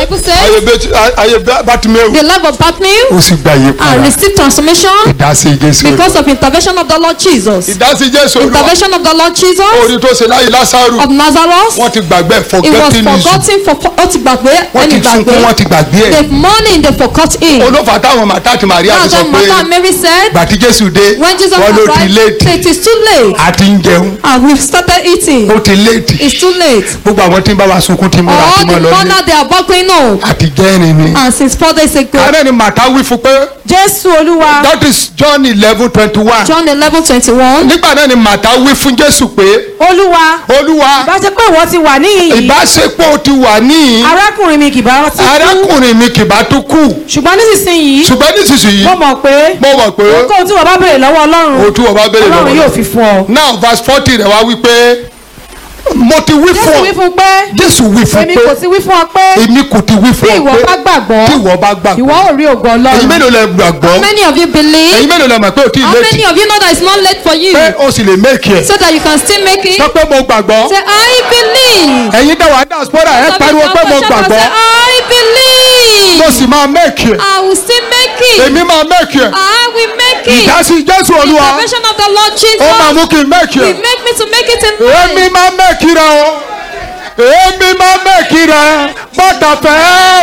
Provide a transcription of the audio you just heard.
Bible ayé says bẹ́tì- ayé bátímẹ́wò the life of Bartimaeus ó sì gba iye and padà received transformation ìdásí jésù because of intervention of the Lord Jesus. ìdásí jésù olúwa Intervention of the Lord Jesus orí tó ṣe láyé lásàrù of Nazareth. wọ́n ti gbàgbé It was forgetting is forgotten for ó ti gbàgbé wọ́n ẹni ti sunkún gbàgbé. wọ́n ti gbàgbé ẹ̀ The morning they forgot him. olófà táwọn màtá àti màríà ti That's sọ what pé Martha and Mary said gbàtí jésù dé when Jesus wọ́n ló ti arrived. léètì say It is too late àti ń jẹun and we've started eating. ó ti léètì It's too late. gbogbo àwọn tí ń bá wa sunkún ti múra All tí the wọ́n lọ ní corner they are buckling home. àti jẹ́rin ni. And since four days ago, àárẹ̀ ni màtá wí fún pé jésù olúwa that is john eleven twenty one John eleven twenty one. nígbà náà ni màtá wí fún jésù pé olúwa olúwa bá ṣe pé ìwọ ti wà níhìn ìbáṣepọ̀ ti wà ní arákùnrin mi kì bá ti kú arákùnrin mi kì bá tún kù ṣùgbọ́n nísinsìnyí ṣùgbọ́n nísinsìnyí mo mọ̀ pé mo mọ̀ pé ohunkóhun tí wọ́n bá béèrè lọ́wọ́ ọlọ́run o tún ọba béèrè ọlọ́run yóò lọ́wọ́ fi fún ọ. now verse forty rẹ̀ wá wí pé mo ti wí jésù fún wí ọ fún pé jésù wí fún èmi pé kò ti wí fún ọ pé èmi kò ti wí bí fún ìwọ ọ bá pé gbàgbọ́ tí ìwọ bá gbàgbọ́ ìwọ ò rí ògo èyí ọlọ́run mélòó lẹ gbàgbọ́ How many of you believe? èyí mélòó lẹ mọ̀ pé o ti How létí many of you know that it's not late for you? pé o sì lè méèkì ẹ̀ So that you can still make it. sọ pé mo gbàgbọ́ Say, I believe. ẹ̀yin dáwà diaspora ẹ pariwo pé mo gbàgbọ́ Say, I believe. mo sì máa méèkì ẹ̀ I will still make it. èmi máa méèkì ẹ̀ I will make it. ìdásí jésù olúwa Intervention of the Lord ó máa Jesus mú kí n méèkì will ẹ̀ make me to make it in èmi life. máa méèkì rẹ̀ o èmi máa méèkì rẹ̀ bàtà fẹ́.